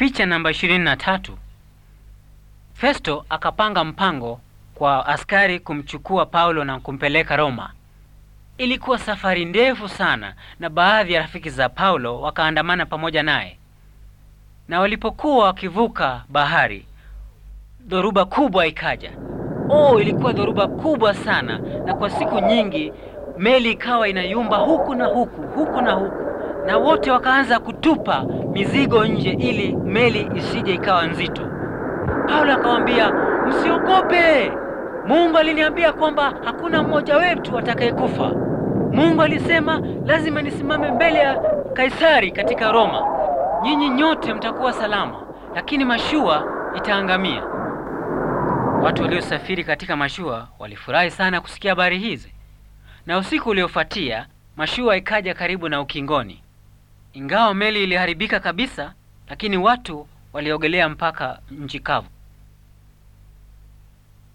Picha namba 23. Festo akapanga mpango kwa askari kumchukua Paulo na kumpeleka Roma. Ilikuwa safari ndefu sana na baadhi ya rafiki za Paulo wakaandamana pamoja naye. Na walipokuwa wakivuka bahari, dhoruba kubwa ikaja. Oh, ilikuwa dhoruba kubwa sana na kwa siku nyingi meli ikawa inayumba huku na huku, huku na huku. Na wote wakaanza kutupa mizigo nje ili meli isije ikawa nzito. Paulo akamwambia, msiogope. Mungu aliniambia kwamba hakuna mmoja wetu atakayekufa. Mungu alisema lazima nisimame mbele ya Kaisari katika Roma. Nyinyi nyote mtakuwa salama, lakini mashua itaangamia. Watu waliosafiri katika mashua walifurahi sana kusikia habari hizi. Na usiku uliofuatia, mashua ikaja karibu na ukingoni. Ingawa meli iliharibika kabisa, lakini watu waliogelea mpaka nchi kavu.